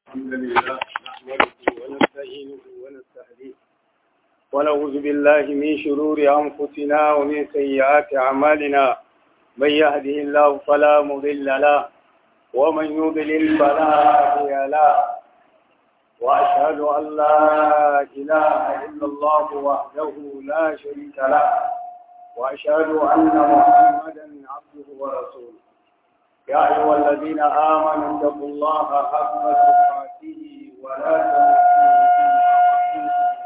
الحمد لله نحمده ونستعينه ونستهديه ونعوذ بالله من شرور أنفسنا ومن سيئات أعمالنا من يهده الله فلا مضل له ومن يضلل فلا هادي له وأشهد أن لا إله إلا الله وحده لا شريك له وأشهد أن محمدا عبده ورسوله يا أيها الذين آمنوا اتقوا الله حق تقاته ولا تموتن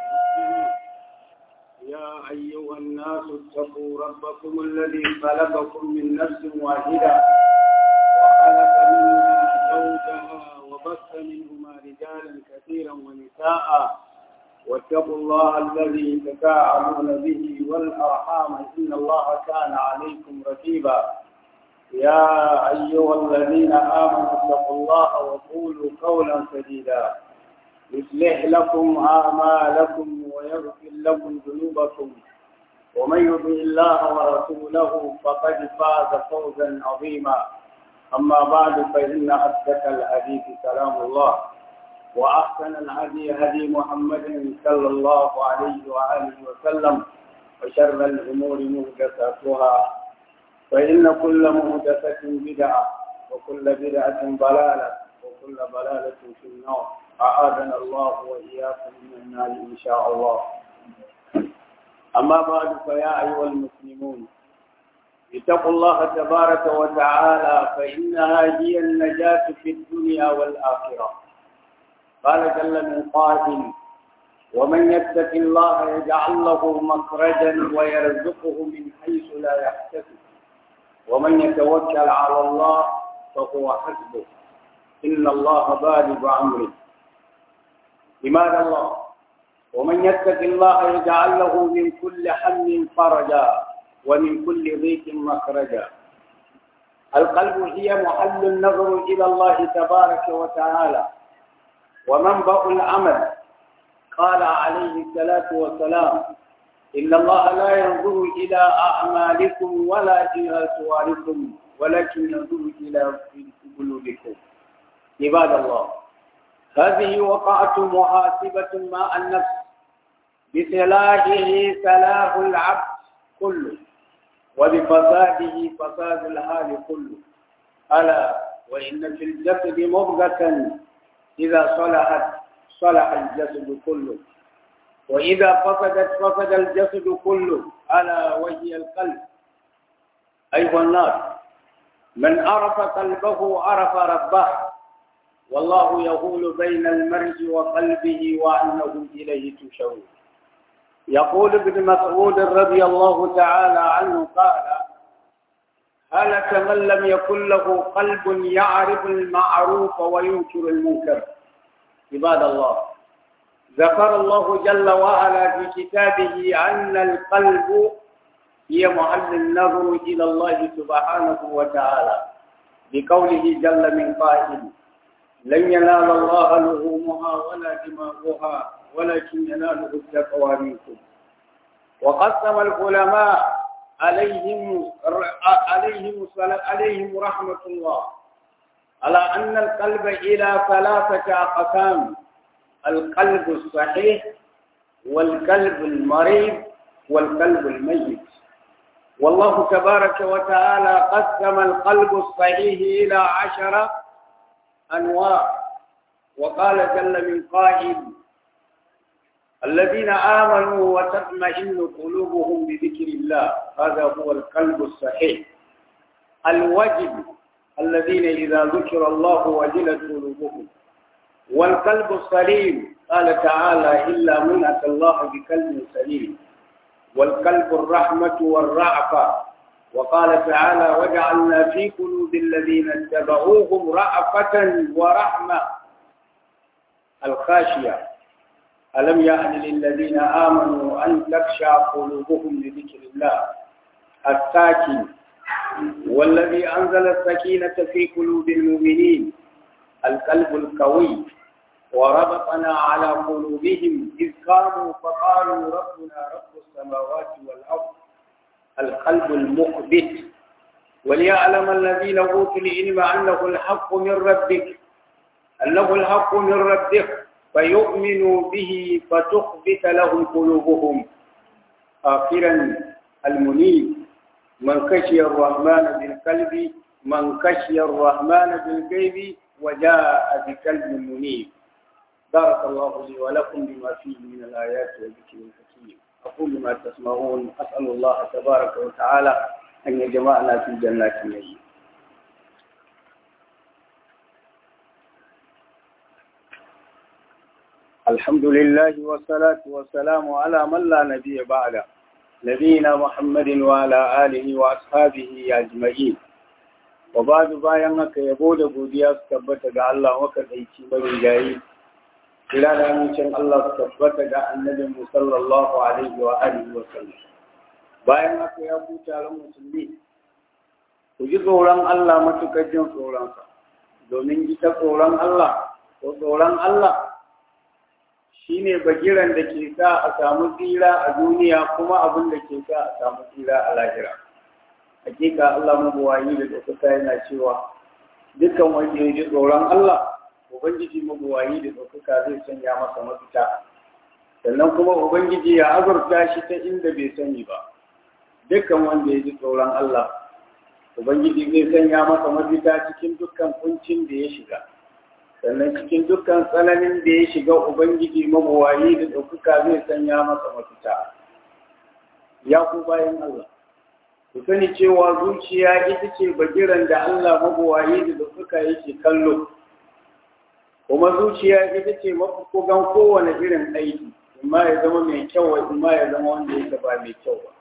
يا أيها الناس اتقوا ربكم الذي خلقكم من نفس واحدة وخلق منها زوجها وبث منهما رجالا كثيرا ونساء واتقوا الله الذي تساءلون به والأرحام إن الله كان عليكم رقيبا يا أيها الذين آمنوا اتقوا الله وقولوا قولا سديدا يصلح لكم أعمالكم ويغفر لكم ذنوبكم ومن يطع الله ورسوله فقد فاز فوزا عظيما أما بعد فإن أصدق الحديث كلام الله وأحسن الهدي هدي محمد صلى الله عليه وآله وسلم وشر الأمور محدثاتها فإن كل محدثة بدعة وكل بدعة ضلالة وكل ضلالة في النار أعاذنا الله وإياكم من النار إن شاء الله أما بعد فيا أيها المسلمون اتقوا الله تبارك وتعالى فإنها هي النجاة في الدنيا والآخرة قال جل من قائل ومن يتق الله يجعل له مخرجا ويرزقه من حيث لا يحتسب ومن يتوكل على الله فهو حسبه إن الله بالغ أمره لماذا الله ومن يتق الله يجعل له من كل هم فرجا ومن كل ضيق مخرجا القلب هي محل النظر إلى الله تبارك وتعالى ومنبأ العمل قال عليه الصلاة والسلام إن الله لا ينظر إلى أعمالكم ولا إلى صوركم ولكن ينظر إلى قلوبكم عباد الله هذه وقعة محاسبة مع النفس بصلاحه صلاح العبد كله وبفساده فساد الحال كله ألا وإن في الجسد مضغة إذا صلحت صلح الجسد كله وإذا فسدت فسد الجسد كله ألا وهي القلب أيها الناس من عرف قلبه عرف ربه والله يقول بين المرء وقلبه وأنه إليه تشور يقول ابن مسعود رضي الله تعالى عنه قال هلك من لم يكن له قلب يعرف المعروف وينكر المنكر عباد الله ذكر الله جل وعلا في كتابه أن القلب هي محل النظر إلى الله سبحانه وتعالى بقوله جل من قائل لن ينال الله لحومها ولا دماغها ولكن يناله التقوى منكم وقسم العلماء عليهم عليهم عليهم رحمة الله على أن القلب إلى ثلاثة أقسام القلب الصحيح والقلب المريض والقلب الميت والله تبارك وتعالى قسم القلب الصحيح إلى عشرة أنواع وقال جل من قائل الذين آمنوا وتطمئن قلوبهم بذكر الله هذا هو القلب الصحيح الوجد الذين إذا ذكر الله وجلت قلوبهم والقلب السليم قال تعالى إلا من أتى الله بقلب سليم والقلب الرحمة والرعفة وقال تعالى وجعلنا في قلوب الذين اتبعوهم رأفة ورحمة الخاشية ألم يأن للذين آمنوا أن تخشع قلوبهم لذكر الله الساكن والذي أنزل السكينة في قلوب المؤمنين القلب القوي وربطنا على قلوبهم إذ قاموا فقالوا ربنا رب السماوات والأرض القلب المخبت وليعلم الذين أوتوا العلم أنه الحق من ربك أنه الحق من ربك فيؤمنوا به فتخبت لهم قلوبهم آخرا المنيب من خشي الرحمن بالقلب من خشي الرحمن بالغيب وجاء بقلب منيب بارك الله لي ولكم بما فيه من الآيات والذكر الحكيم أقول ما تسمعون أسأل الله تبارك وتعالى أن يجمعنا في جنات النعيم الحمد لله والصلاة والسلام على من لا نبي بعده نبينا محمد وعلى آله وأصحابه أجمعين وبعد bayan haka yabo da godiya su tabbata ga Allah waka daici bari gayi kira da amincin Allah su tabbata ga annabin mu sallallahu alaihi wa alihi wa sallam bayan haka ya ku taron musulmi ku ji tsoron Allah matukar jin tsoronsa domin ita tsoron Allah ko tsoron Allah shi ne bagiran da ke sa a samu tsira a duniya kuma abin da ke sa a samu tsira a lahira hakika Allah mabuwayi da ɗaukaka yana cewa dukkan wanda ya ji tsoron Allah ubangiji mabuwayi da ɗaukaka zai sanya masa mafita sannan kuma ubangiji ya azurta shi ta inda bai sani ba dukkan wanda ya ji tsoron Allah ubangiji zai sanya masa mafita cikin dukkan kuncin da ya shiga sannan cikin dukkan tsananin da ya shiga Ubangiji mabuwayi da ɗaukaka zai sanya masa mafita. Ya ku bayan Allah, ku sani cewa zuciya ita ce bagiran da Allah mabuwayi da ɗaukaka yake kallo, kuma zuciya ita ce mafukugan kowane irin aiki, imma ya zama mai kyau imma ya zama wanda yake ba mai kyau ba.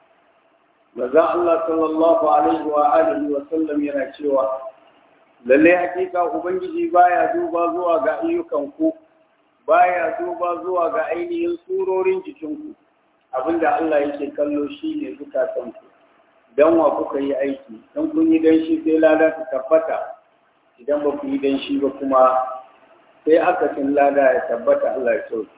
Maza Allah sallallahu alaihi wa alihi wa sallam yana cewa lallai hakika ubangiji baya duba zuwa ga ayyukanku baya duba zuwa ga ainihin surorin jikinku abinda Allah yake kallo shine zukatanku dan wa kuka yi aiki dan kun yi dan shi sai lada ta tabbata idan ba ku yi dan shi ba kuma sai aka cin lada ya tabbata Allah ya sauke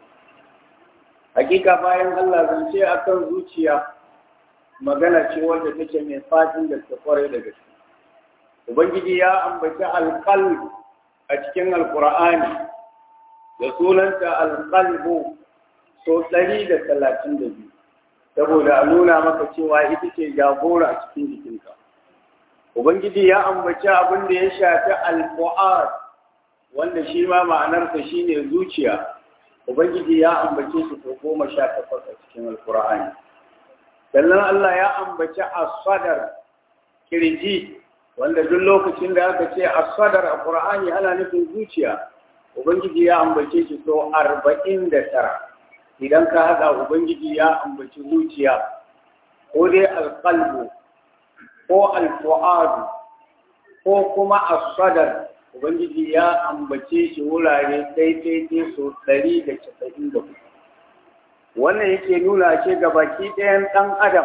hakika bayan Allah zance akan zuciya magana ce wanda take mai fatin da ta kware da gaske Ubangiji ya ambaci alƙalb a cikin Alƙur'ani da sunanta alƙalbu so ɗari da talatin da biyu, saboda a nuna maka cewa ita ce jagora a cikin jikinka. Ubangiji ya ambaci abin da ya shafi alfu'ad wanda shi ma ma'anarsa shi ne zuciya. Ubangiji ya ambace shi sau goma sha takwas a cikin Alƙur'ani. Sannan Allah ya ambaci asadar kirji wanda duk lokacin da aka ce asadar a Qur'ani ana nufin zuciya ubangiji ya ambace shi so arba'in da tara idan ka haɗa ubangiji ya ambaci zuciya ko dai alƙalbu ko alfu'adu ko kuma asadar ubangiji ya ambace shi wurare daidai so ɗari da casa'in da hudu wannan yake nuna ce ga baki ɗayan ɗan adam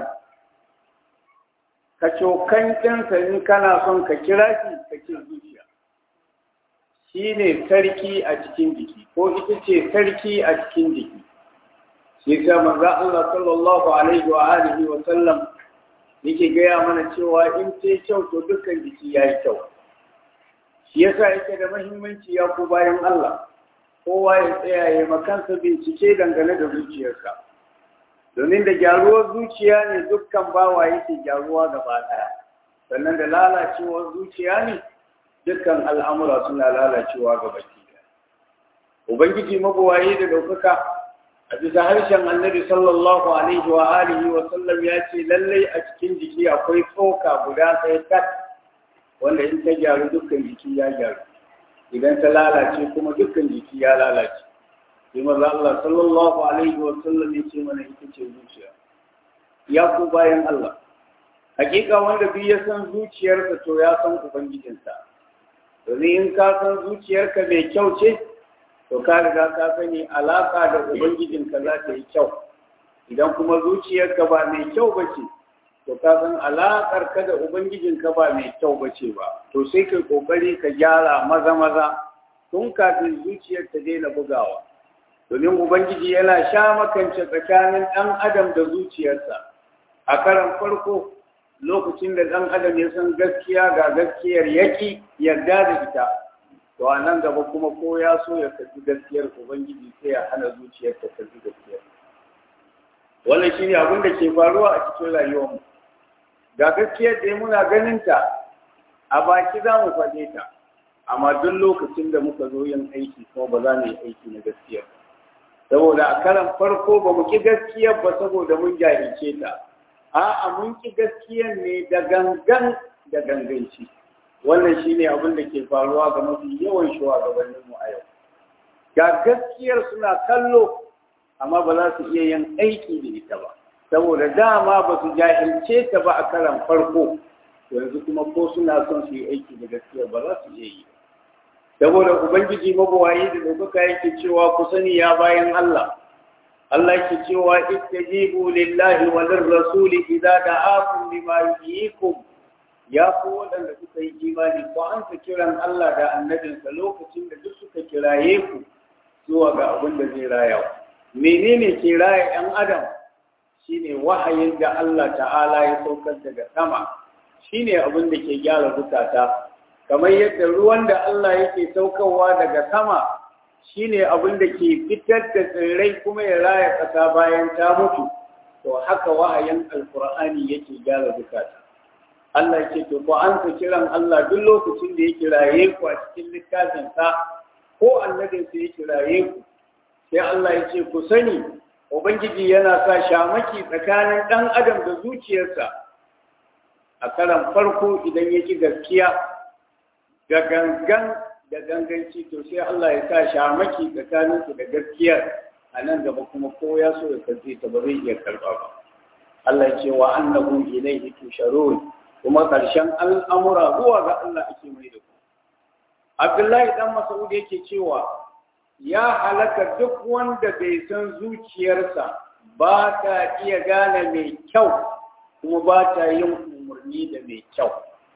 ka cokan ɗinsa in kana son ka kira shi ka ce zuciya shi ne sarki a cikin jiki ko ita ce sarki a cikin jiki shi ta manzo Allah sallallahu alaihi wa alihi wa sallam yake gaya mana cewa in ce kyau to dukkan jiki yayi kyau shi yasa yake da muhimmanci ya ku bayan Allah kowa ya tsaya ya makansa bincike dangane da zuciyarsa domin da gyaruwar zuciya ne dukkan bawa yake gyaruwa gaba ɗaya sannan da lalacewar zuciya ne dukkan al'amura suna lalacewa gaba ɗaya ubangiji mabuwaye da ɗaukaka a bisa harshen annabi sallallahu alaihi wa alihi wa sallam ya ce lallai a cikin jiki akwai tsoka guda ɗaya kat wanda in ta gyaru dukkan jiki ya gyaru idan ta lalace kuma dukkan jiki ya lalace sai maza Allah sallallahu alaihi wa sallam ya ce mana ita ce zuciya ya ku bayan Allah hakika wanda duk ya san zuciyarka to ya san ubangijinsa domin in ka san zuciyarka mai kyau ce to ka riga ka sani alaka da ubangijinka za ta yi kyau idan kuma zuciyarka ba mai kyau ba ce to ka san alakar ka da ubangijinka ba mai kyau ba ce ba to sai kai kokari ka gyara maza maza tun kafin zuciyar ta daina bugawa domin ubangiji yana sha makance tsakanin ɗan adam da zuciyarsa a karan farko lokacin da ɗan adam ya san gaskiya ga gaskiyar yaki yarda da ita to a nan gaba kuma ko ya so ya karbi gaskiyar ubangiji sai ya hana zuciyar ta karbi gaskiyar wannan shine abin da ke faruwa a cikin rayuwarmu ga gaskiyar da muna ganin ta a baki za mu faɗe ta amma duk lokacin da muka zo yin aiki kuma ba za mu yi aiki na gaskiyar saboda a karan farko ba mu ki gaskiyar ba saboda mun jahilce ta a'a mun ki gaskiyar ne da gangan da ganganci wannan shine abin da ke faruwa ga mafi yawan shugabanninmu a yau ga gaskiyar suna kallo amma ba za su iya yin aiki da ita ba saboda dama ba su jahilce ta ba a karan farko yanzu kuma ko suna son su yi aiki da gaskiyar ba za su iya yi saboda ubangiji mabawayi da ɗaukaka yake cewa ku sani ya bayan Allah Allah yake cewa istajibu lillahi wa lirrasuli idza da'akum lima yuhyikum ya ku waɗanda suka yi imani ko an ta kiran Allah da annabinsa lokacin da duk suka kiraye ku zuwa ga abin da zai raya menene ke raya ‘yan adam shine wahayin da Allah ta'ala ya saukar daga sama shine abin da ke gyara zukata kamar yadda ruwan da Allah yake saukarwa daga sama shine abin da ke fitar da tsirrai kuma ya raya ƙasa bayan ta mutu to haka wahayin alkur'ani yake gyara zukata Allah ce to ko an ka kiran Allah duk lokacin da ya kiraye ku a cikin littafinsa ko annabinsa ya kiraye ku sai Allah ya ce ku sani Ubangiji yana sa shamaki tsakanin ɗan adam da zuciyarsa a karan farko idan ya ki gaskiya da gangan da ganganci to sai Allah ya sa shamaki tsakaninsu da gaskiyar a nan gaba kuma ko ya so ya karfe ta ba zai iya karɓa ba Allah ya ce wa annahu ilayhi tusharun kuma ƙarshen al'amura zuwa ga Allah ake mai da ku Abdullahi dan Mas'ud yake cewa ya halaka duk wanda bai san zuciyarsa ba ta iya gane mai kyau kuma ba ta yin umarni da mai kyau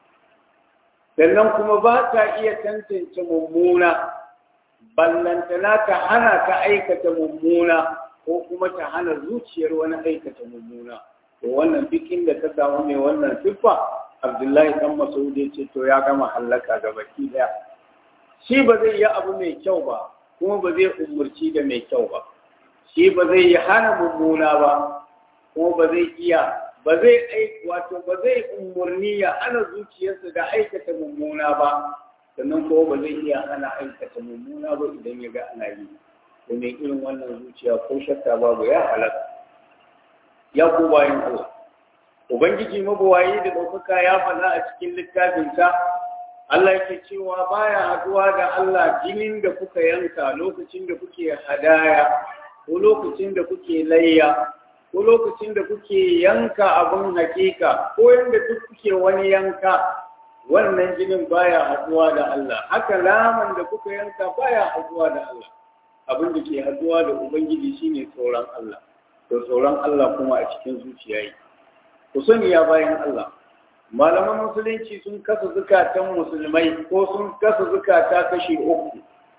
sannan kuma ba ta iya tantance mummuna ballantana ta hana ka aikata mummuna ko kuma ta hana zuciyar wani aikata mummuna to wannan duk inda ta samu mai wannan siffa abdullahi dan masaud ya ce to ya gama hallaka ga baki daya shi ba zai yi abu mai kyau ba kuma ba zai umurci da mai kyau ba shi ba zai yi hana mummuna ba kuma ba zai iya ba zai aiki wato ba zai umurni ya hana zuciyarsa da aikata mummuna ba sannan kuma ba zai iya hana aikata mummuna ba idan ya ga ana yi domin irin wannan zuciya ko shakka babu ya halaka ya ku bayan Allah ubangiji mabawayi da ɗaukaka ya faɗa a cikin littafinsa Allah yake cewa baya haduwa da Allah jinin da kuka yanka lokacin da kuke hadaya ko lokacin da kuke layya ko lokacin da kuke yanka abin hakika ko yanda duk kuke wani yanka wannan jinin baya haduwa da Allah haka laman da kuka yanka baya haduwa da Allah abin da ke haduwa da ubangiji shine tsoron Allah to tsoron Allah kuma a cikin zuciya yi ku sani ya bayan Allah malaman musulunci sun kasa zukatan musulmai ko sun kasa zukata kashi uku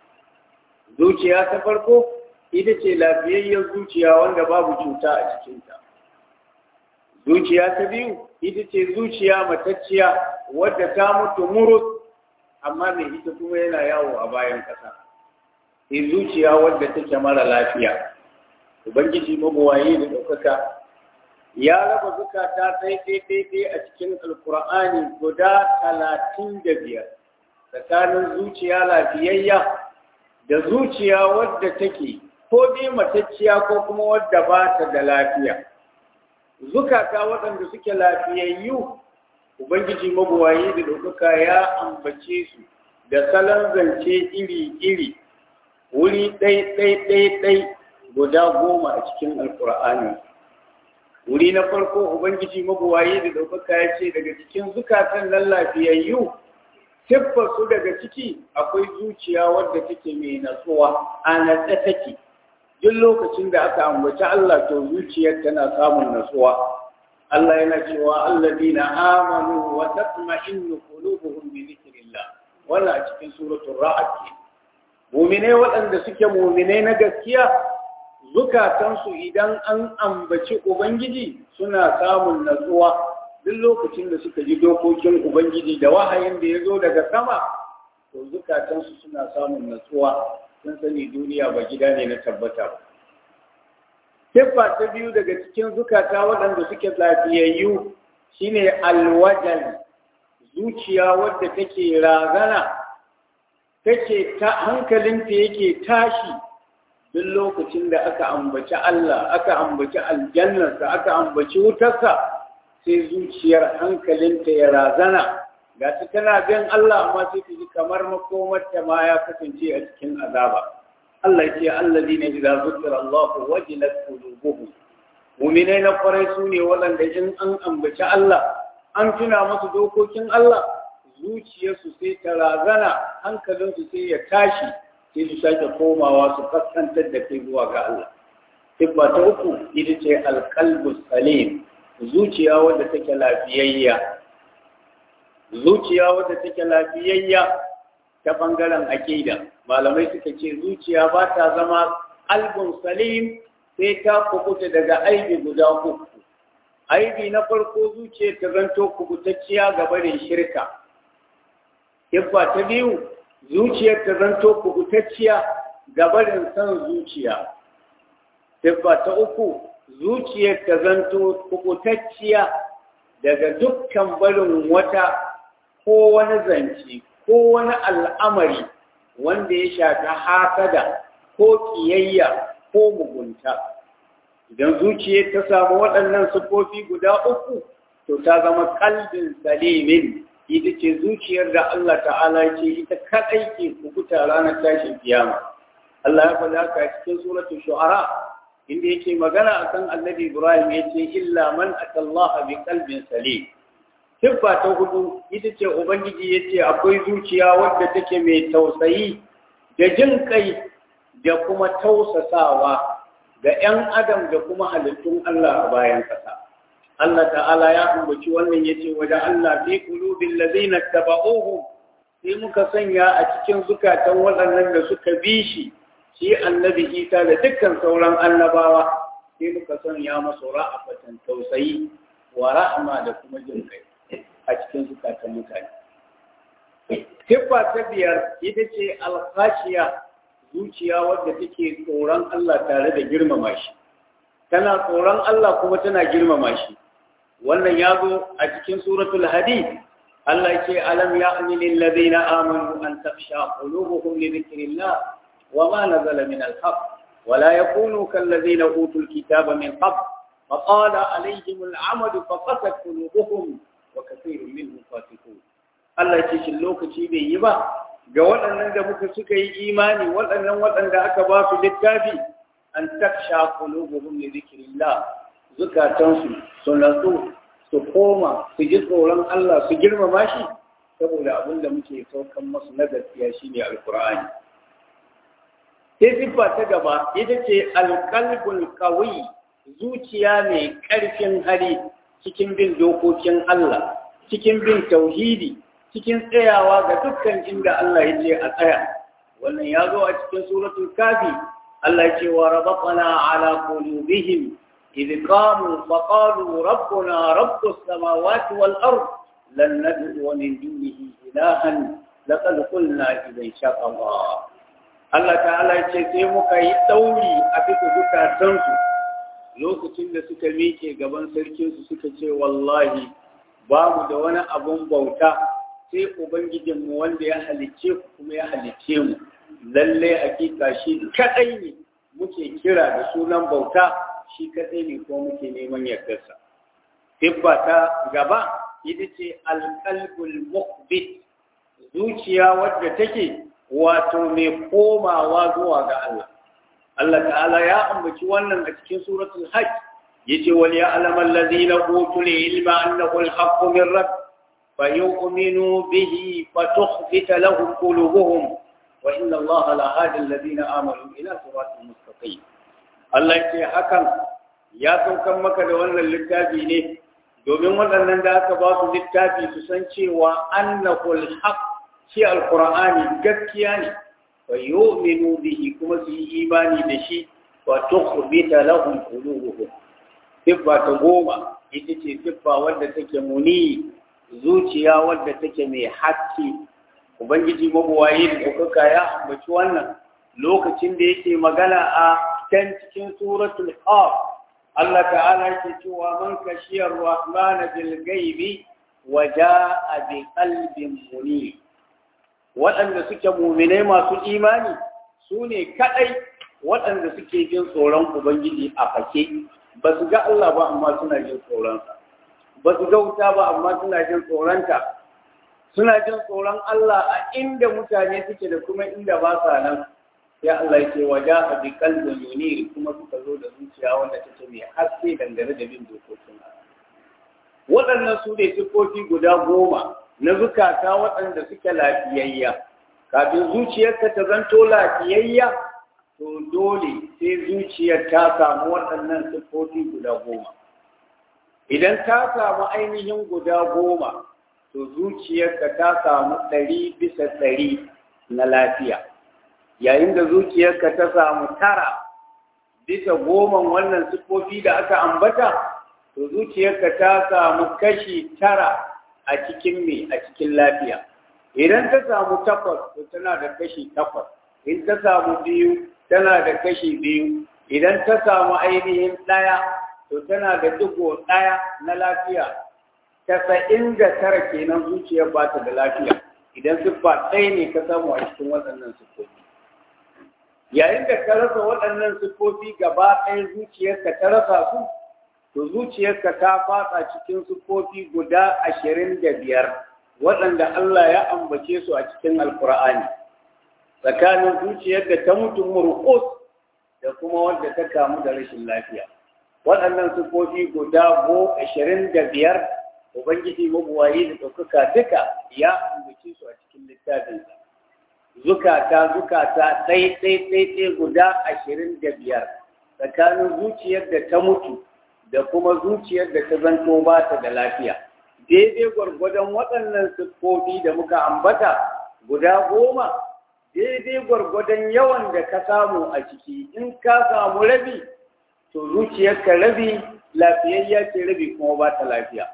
zuciya ta farko ita ce lafiyayyar zuciya wanda babu cuta a cikinta zuciya ta biyu ita ce zuciya matacciya wadda ta mutu murus amma mai ita kuma yana yawo a bayan ƙasa sai zuciya wadda take mara lafiya ubangiji mabuwaye da ɗaukaka ya raba zukata sai daidai a cikin alkur'ani guda talatin da biyar tsakanin zuciya lafiyayya da zuciya wadda take ko dai matacciya ko kuma wadda ba ta da lafiya zukata waɗanda suke lafiyayyu ubangiji mabuwayi da ɗaukaka ya ambace su da salon zance iri-iri wuri ɗai-ɗai-ɗai guda goma a cikin alkur'ani wuri na farko ubangiji mabuwayi da ɗaukaka ya ce daga cikin zukatan nan lafiyayyu siffar su daga ciki akwai zuciya wadda take mai natsuwa a natsa take duk lokacin da aka ambaci Allah to zuciyar tana samun natsuwa Allah yana cewa alladina amanu wa tatma'innu qulubuhum bi dhikrillah wannan a cikin suratul ra'd mu'mine waɗanda suke mu'mine na gaskiya zukatansu idan an ambaci ubangiji suna samun natsuwa duk lokacin da suka ji dokokin ubangiji da wahayin da ya zo daga sama to zukatansu suna samun natsuwa sun sani duniya ba gida ne na tabbata ba siffa ta biyu daga cikin zukata waɗanda suke lafiyayyu shine alwajal zuciya wadda take razana take ta hankalinta yake tashi duk lokacin da aka ambaci Allah aka ambaci aljannarsa aka ambaci wutarsa sai zuciyar hankalinta ya razana ga ta tana bin Allah amma sai ta ji kamar makomarta ma ya kasance a cikin azaba Allah ce allazi ne idza zukira Allah wajilat qulubuhum mu'minai na kwarai su ne waɗanda in an ambaci Allah an tuna musu dokokin Allah zuciyarsu sai ta razana hankalinsu sai ya tashi sai su sake komawa su kaskantar da kai zuwa ga Allah Siffa ta uku ita ce alƙalbu salim zuciya wadda take lafiyayya zuciya wadda take lafiyayya ta bangaren akida malamai suka ce zuciya ba ta zama albun salim sai ta kubuta daga aibi guda uku aibi na farko zuciya ta zanto kubutacciya ga barin shirka Siffa ta biyu zuciyar ta zanto kubutacciya ga barin son zuciya Siffa ta uku zuciyar ta zanto kubutacciya daga dukkan barin wata ko wani zance ko wani al'amari wanda ya shafi hasada ko ƙiyayya ko mugunta idan zuciyar ta samu waɗannan siffofi guda uku to ta zama kalbin salimin ita ce zuciyar da Allah ta'ala ce ita kaɗai ke kukuta ranar tashin kiyama Allah ya faɗa haka cikin suratul shu'ara inda yake magana akan annabi Ibrahim yace illa man atallaha bi qalbin salim siffa ta hudu ita ce ubangiji yace akwai zuciya wadda take mai tausayi da jin kai da kuma tausasawa ga 'yan adam da kuma halittun Allah a bayan kasa Allah ta'ala ya ambaci wannan yace wajen Allah fi qulubil ladina tabauhu sai muka sanya a cikin zukatan waɗannan da suka bi shi shi annabi Isa da dukkan sauran annabawa sai muka sanya masu ra'afatan tausayi wa rahma da kuma jin kai a cikin zukatan mutane Siffa ta biyar ita ce alkhashiya zuciya wadda take tsoron Allah tare da girmama shi tana tsoron Allah kuma tana girmama shi wannan ya zo a cikin suratul hadid Allah ce alam ya'ni lil ladina amanu an takhsha qulubuhum li dhikrillah wa ma nazala min al-haq wa la yakunu kal ladina utul kitaba min qabl fa qala alayhim al-amadu fa qasat qulubuhum wa kathirun minhum fasiqun Allah ce shin lokaci bai yi ba ga waɗannan da muka suka yi imani waɗannan waɗanda aka ba su littafi an taksha qulubuhum li dhikrillah zukatansu su natsu su koma su ji tsoron Allah su girmama shi saboda abin da muke saukan masu na gaskiya shine alqur'ani sai siffa ta gaba ita ce alqalbul qawi zuciya mai ƙarfin hali cikin bin dokokin Allah cikin bin tauhidi cikin tsayawa ga dukkan inda Allah ya ce a tsaya wannan ya zo a cikin suratul kafi Allah ya ce wa rabatana ala qulubihim idh qamu fa qalu rabbuna rabbus samawati wal ard lan nad'u min dunihi ilahan laqad qulna idan sha Allah Allah ta'ala ya ce sai muka yi dauri a bisa zukatansu lokacin da suka miƙe gaban sarkinsu suka ce wallahi babu da wani abun bauta sai Ubangijinmu wanda ya halicce ku kuma ya halicce mu lalle hakika shi kadai ne muke kira da sunan bauta shi kadai ne ko muke neman yardarsa Tibba ta gaba ita ce alƙalbul muqbit zuciya wadda take wato mai komawa zuwa ga Allah Allah ta'ala ya ambaci wannan a cikin suratul hajj yace wal ya'lamu allazina utul ilma annahu al-haqqu min rabbih فيؤمنوا به فتخبت لهم قلوبهم وإن الله لهادي الذين آمنوا إلى صراط مستقيم Allah ce hakan ya saukan maka da wannan littafi ne domin waɗannan da aka ba su littafi su san cewa annahul haq shi alqur'ani gaskiya ne fa yu'minu bihi kuma su yi imani da shi wa tukhbita lahum qulubuhum siffa ta goma ita ce siffa wadda take muni zuciya wadda take mai haske ubangiji mabuwaye da ɗaukaka ya ambaci wannan lokacin da yake magana a can cikin suratul qaf Allah ta'ala yake cewa man kashiyar rahman bil ghaibi wa jaa bi qalbin munib waɗanda suke mu'minai masu imani su ne kadai waɗanda suke jin tsoron ubangiji a fake ba su ga Allah ba amma suna jin tsoronsa ba su ga wuta ba amma suna jin tsoronta suna jin tsoron Allah a inda mutane suke da kuma inda ba sa nan ya Allah ya ce waja a bi kalbin yunir kuma suka zo da zuciya wanda take mai haske dangane da bin dokokin waɗannan su ne sifofi guda goma na zukata waɗanda suke lafiyayya kafin zuciyarka ta zanto lafiyayya to dole sai zuciyar ta samu waɗannan sifofi guda goma idan ta samu ainihin guda goma to zuciyarka ta samu ɗari bisa ɗari na lafiya yayin da zuciyarka ta samu tara bisa goman wannan siffofi da aka ambata to zuciyarka ta samu kashi tara a cikin me a cikin lafiya idan ta samu takwas to tana da kashi takwas in ta samu biyu tana da kashi biyu idan ta samu ainihin ɗaya to tana da digo ɗaya na lafiya tasa'in da tara kenan zuciyar ba ta da lafiya idan siffa ɗaya ne ka samu a cikin waɗannan siffofi yayin da ka rasa waɗannan siffofi gaba ɗaya zuciyarka ta rasa su to zuciyarka ta fatsa cikin siffofi guda ashirin da biyar waɗanda Allah ya ambace su a cikin alkur'ani tsakanin zuciyar da ta mutu murƙus da kuma wadda ta kamu da rashin lafiya waɗannan siffofi guda go ashirin da biyar ubangiji mabuwayi da ɗaukaka duka ya ambace su a cikin littafinsa zukata zukata ɗai ɗai ɗai ɗai guda ashirin da biyar tsakanin zuciyar da ta mutu da kuma zuciyar da ta zanto ba ta da lafiya daidai gwargwadon waɗannan siffofi da muka ambata guda goma daidai gwargwadon yawan da ka samu a ciki in ka samu rabi to zuciyarka rabi lafiyayya ce rabi kuma ba ta lafiya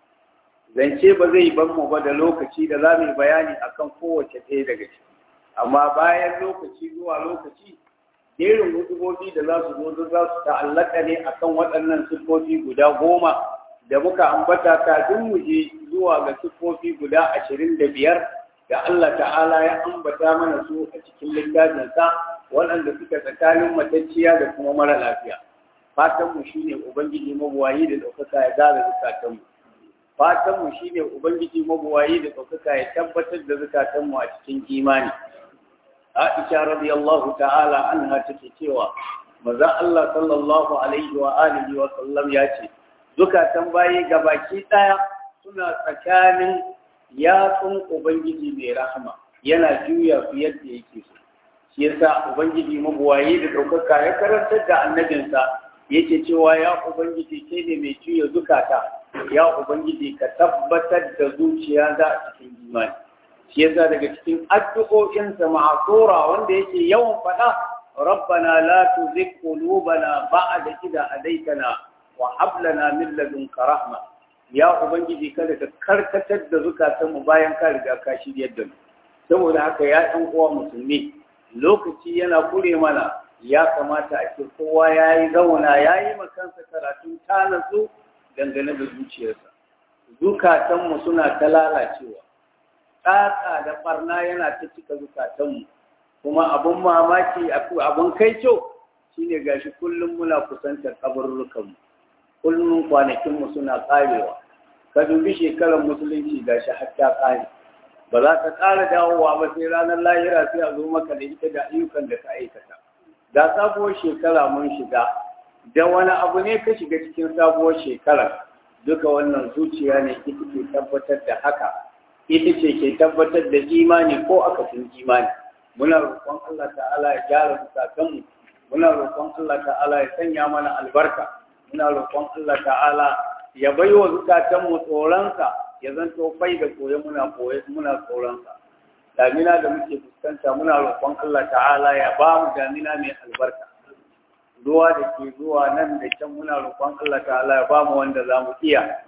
zance ba zai ban mu ba da lokaci da za mu yi bayani akan kowace ɗaya daga ciki amma bayan lokaci zuwa lokaci jerin hudubobi da za su zo za su ta'allaka ne akan waɗannan siffofi guda goma da muka ambata kafin mu je zuwa ga siffofi guda ashirin da biyar da Allah ta'ala ya ambata mana su a cikin littafinsa waɗanda suka tsakanin matacciya da kuma mara lafiya fatanmu shine ubangiji mabuwayi da ɗaukaka ya gara zukatanmu fatanmu shine ubangiji mabuwayi da ɗaukaka ya tabbatar da zukatanmu a cikin imani Aisha radiyallahu ta'ala anha take cewa maza Allah sallallahu alaihi wa alihi wa sallam ya ce zukatan bayi gabaki daya suna tsakanin yatsun ubangiji mai rahama yana juya su yadda yake so shi yasa ubangiji mabuwayi da ɗaukaka ya karantar da annabinsa yake cewa ya ubangiji kai ne mai juya zukata ya ubangiji ka tabbatar da zuciya za a cikin imani shi yasa daga cikin addu'o'insa ma'asura wanda yake yawan faɗa rabbana la tuzigh qulubana ba'da idh hadaytana wa hab lana min ladunka rahma ya ubangiji kada ka karkatar da zukatan mu bayan ka riga ka shiryar da mu saboda haka ya ɗan uwa musulmi lokaci yana kure mana ya kamata a ce kowa ya yi zauna ya yi makansa karatun ta natsu dangane da zuciyarsa zukatanmu suna ta lalacewa tsatsa da barna yana ta cika zukatanmu kuma abun mamaki abun kai kyau shine gashi kullum muna kusantar kabarurrukanmu kullum kwanakinmu suna karewa ka dubi shekarar musulunci gashi har ta kare ba za ka ƙara dawowa ba sai ranar lahira sai a zo maka da ita da ayyukan da ka aikata da sabuwar shekara mun shiga da wani abu ne ka shiga cikin sabuwar shekara duka wannan zuciya ne ita ke tabbatar da haka ita ce ke tabbatar da imani ko akasin imani muna roƙon Allah ta'ala ya gyara zukatanmu muna roƙon Allah ta'ala ya sanya mana albarka muna roƙon Allah ta'ala ya baiwa zukatanmu tsoronsa ya zanto fai da koye muna koye muna tsoronsa damina da muke fuskanta muna roƙon Allah ta'ala ya ba mu damina mai albarka ruwa da ke zuwa nan da can muna roƙon Allah ta'ala ya ba mu wanda za mu iya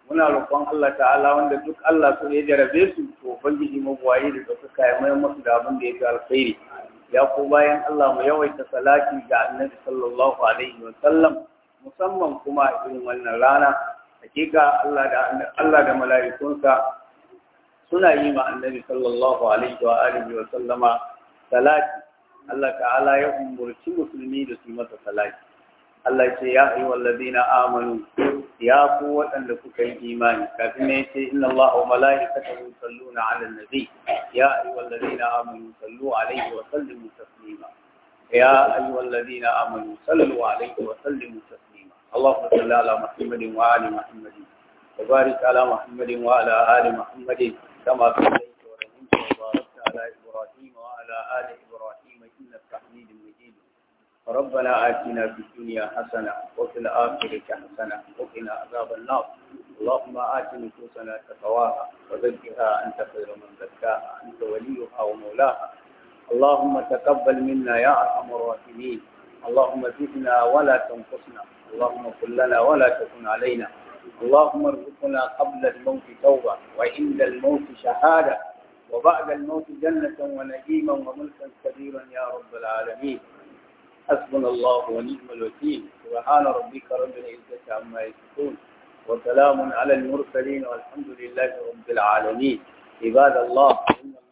muna roƙon Allah ta'ala wanda duk Allah so ya jarabe su to ubangiji magwaye da ɗaukaka ya mai masu da abin da ya fi alkhairi ya ko bayan Allah mu yawaita salati ga annabi sallallahu alaihi wa sallam musamman kuma irin wannan rana hakika Allah da Allah da mala'ikunsa suna yi ma annabi sallallahu alaihi wa alihi wa sallama salati Allah ta'ala ya umurci musulmi da su masa salati Allah ce ya ayi wallazina amanu ya ku waɗanda kuka yi imani kafin ne ce inna Allah wa mala'ikatahu yusalluna 'alan nabi ya ayi wallazina amanu sallu 'alaihi wa sallimu taslima ya ayi wallazina amanu sallu 'alaihi wa sallimu taslima Allahumma salli ala Muhammadin wa ali Muhammadin wa barik ala Muhammadin wa ala ali Muhammadin kama sallaita wa rahimta wa barakta ala Ibrahim wa ala ali Ibrahim innaka Hamidum Majid ربنا آتنا في الدنيا حسنة وفي الآخرة حسنة وقنا عذاب النار اللهم آت نفوسنا تقواها وزكها أنت خير من زكاها أنت وليها ومولاها اللهم تقبل منا يا أرحم الراحمين اللهم زدنا ولا تنقصنا اللهم كن لنا ولا تكن علينا اللهم ارزقنا قبل الموت توبة وعند الموت شهادة وبعد الموت جنة ونعيما وملكا كبيرا يا رب العالمين حسبنا الله ونعم الوكيل سبحان ربك رب العزة عما يصفون وسلام على المرسلين والحمد لله رب العالمين عباد الله